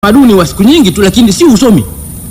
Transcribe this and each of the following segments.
utamaduni wa siku nyingi tu, lakini si usomi.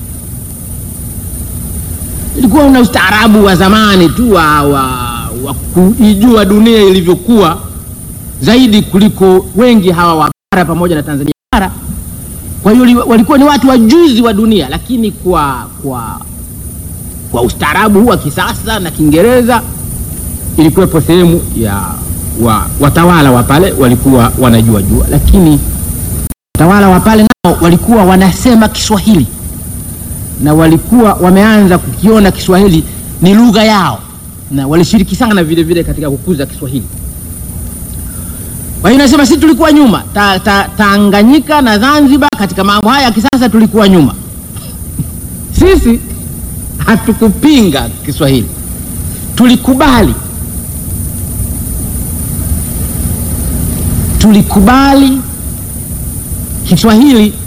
Ilikuwa una ustaarabu wa zamani tu wa, wa, wa kuijua dunia ilivyokuwa zaidi kuliko wengi hawa wa bara pamoja na Tanzania bara. Kwa hiyo walikuwa ni watu wajuzi wa dunia, lakini kwa kwa kwa ustaarabu huu wa kisasa na Kiingereza ilikuwepo sehemu ya wa, watawala wa pale walikuwa wanajua jua, lakini watawala wa pale nao walikuwa wanasema Kiswahili na walikuwa wameanza kukiona Kiswahili ni lugha yao, na walishiriki sana vile vile katika kukuza Kiswahili. Kwa hiyo nasema sisi tulikuwa nyuma ta, ta, Tanganyika na Zanzibar katika mambo haya ya kisasa tulikuwa nyuma. Sisi hatukupinga Kiswahili, tulikubali tulikubali Kiswahili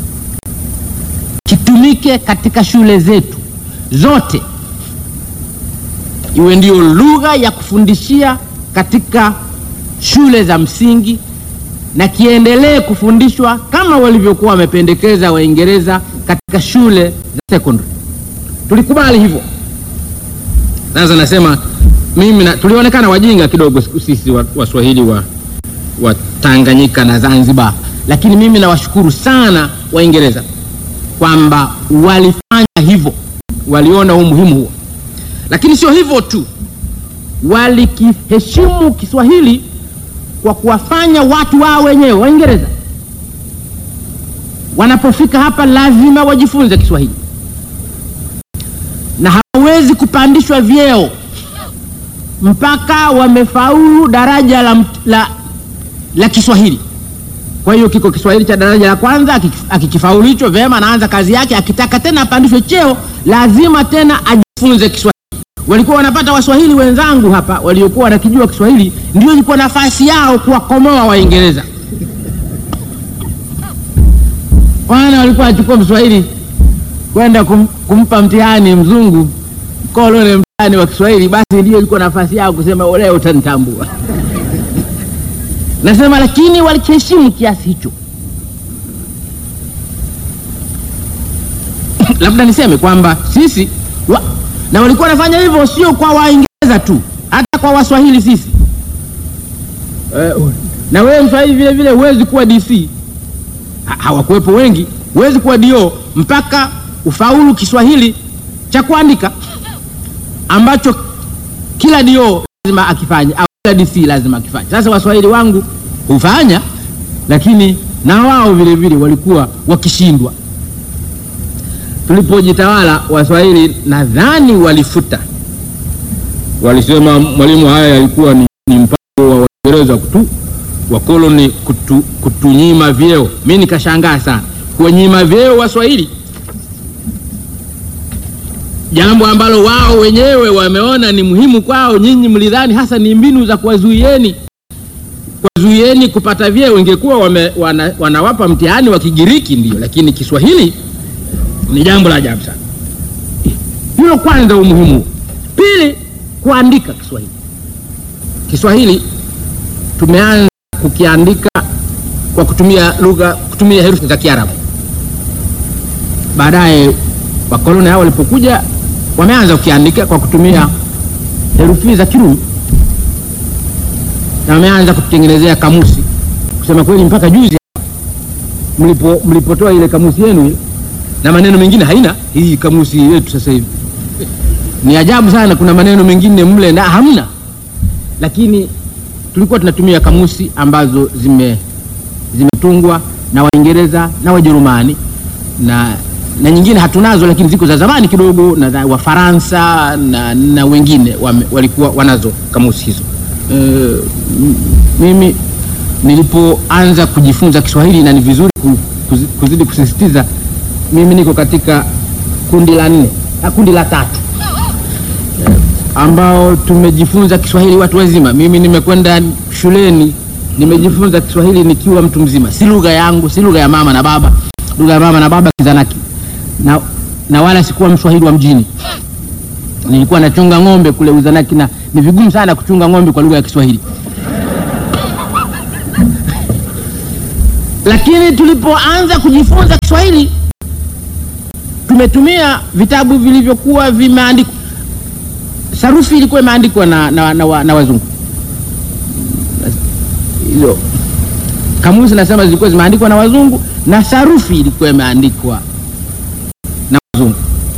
kitumike katika shule zetu zote, iwe ndio lugha ya kufundishia katika shule za msingi na kiendelee kufundishwa kama walivyokuwa wamependekeza Waingereza katika shule za secondary. Tulikubali hivyo. Sasa nasema mimi na, tulionekana wajinga kidogo sisi Waswahili wa, wa Tanganyika na Zanzibar, lakini mimi nawashukuru sana Waingereza kwamba walifanya hivyo, waliona umuhimu huo. Lakini sio hivyo tu, walikiheshimu Kiswahili kwa kuwafanya watu wao wenyewe Waingereza wanapofika hapa lazima wajifunze Kiswahili na hawawezi kupandishwa vyeo mpaka wamefaulu daraja la, la, la Kiswahili. Kwa hiyo kiko Kiswahili cha daraja la kwanza, akikifaulu hicho vyema, anaanza kazi yake. Akitaka tena apandishwe cheo, lazima tena ajifunze Kiswahili. Walikuwa wanapata Waswahili wenzangu hapa waliokuwa wanakijua Kiswahili, ndio ilikuwa nafasi yao kuwakomoa Waingereza. Wana walikuwa wanachukua Mswahili kwenda kum, kumpa mtihani mzungu kolone mtihani wa Kiswahili, basi ndio ilikuwa nafasi yao kusema leo utanitambua. Nasema lakini walikiheshimu kiasi hicho. Labda niseme kwamba sisi wa, na walikuwa wanafanya hivyo sio kwa Waingereza tu, hata kwa Waswahili sisi. Uh, na wewe Mswahili vile vile huwezi kuwa DC, ha, hawakuwepo wengi, huwezi kuwa DO mpaka ufaulu Kiswahili cha kuandika ambacho kila DO lazima akifanye au kila DC lazima akifanye. Sasa Waswahili wangu hufanya, lakini na wao vile vile walikuwa wakishindwa. Tulipojitawala Waswahili nadhani walifuta, walisema mwalimu, haya yalikuwa ni, ni mpango wa Waingereza kutu wakoloni kutu, kutunyima vyeo. Mi nikashangaa sana kuwanyima vyeo Waswahili, jambo ambalo wao wenyewe wameona ni muhimu kwao. Nyinyi mlidhani hasa ni mbinu za kuwazuieni kuwazuieni kupata vyeo. Ingekuwa wana, wanawapa mtihani wa Kigiriki ndio, lakini Kiswahili ni jambo la ajabu sana. Hilo kwanza, umuhimu. Pili, kuandika Kiswahili. Kiswahili tumeanza kukiandika kwa kutumia lugha, kutumia herufi za Kiarabu. Baadaye wakoloni hao walipokuja, wameanza kukiandika kwa kutumia herufi za Kirumi na wameanza kutengenezea kamusi. Kusema kweli, mpaka juzi mlipo mlipotoa ile kamusi yenu ile na maneno mengine haina hii kamusi yetu sasa hivi ni ajabu sana. Kuna maneno mengine mle na hamna, lakini tulikuwa tunatumia kamusi ambazo zime zimetungwa na Waingereza na Wajerumani na, na nyingine hatunazo, lakini ziko za zamani kidogo na Wafaransa na, na wengine wame, walikuwa wanazo kamusi hizo. E, mimi nilipoanza kujifunza Kiswahili na ni vizuri kuzidi kusisitiza mimi niko katika kundi la nne, kundi la tatu ambao tumejifunza Kiswahili watu wazima. Mimi nimekwenda shuleni nimejifunza Kiswahili nikiwa mtu mzima, si lugha yangu, si lugha ya mama na baba. Lugha ya mama na baba Kizanaki, na, na wala sikuwa Mswahili wa mjini. Nilikuwa nachunga ng'ombe kule Uzanaki, na ni vigumu sana kuchunga ng'ombe kwa lugha ya Kiswahili. lakini tulipoanza kujifunza Kiswahili tumetumia vitabu vilivyokuwa vimeandikwa, sarufi ilikuwa imeandikwa na, na, na, na, na wazungu hizo kamusi nasema zilikuwa zimeandikwa na wazungu na sarufi ilikuwa imeandikwa na wazungu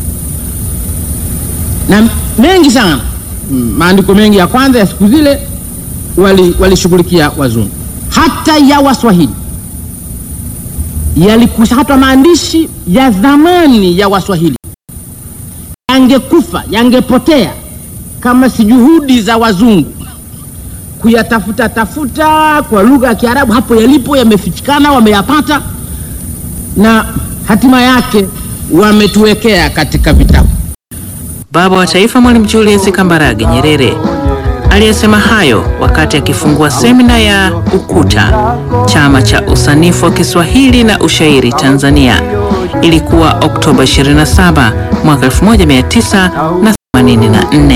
na mengi sana mm, maandiko mengi ya kwanza ya siku zile walishughulikia wali wazungu hata ya waswahili yalikushatwa maandishi ya zamani ya waswahili yangekufa yangepotea kama si juhudi za wazungu kuyatafuta tafuta kwa lugha ya Kiarabu, hapo yalipo yamefichikana, wameyapata na hatima yake wametuwekea katika vitabu. Baba wa Taifa Mwalimu Julius Kambarage Nyerere aliyesema hayo wakati akifungua semina ya UKUTA, chama cha usanifu wa Kiswahili na ushairi Tanzania. Ilikuwa Oktoba 27 mwaka 1984.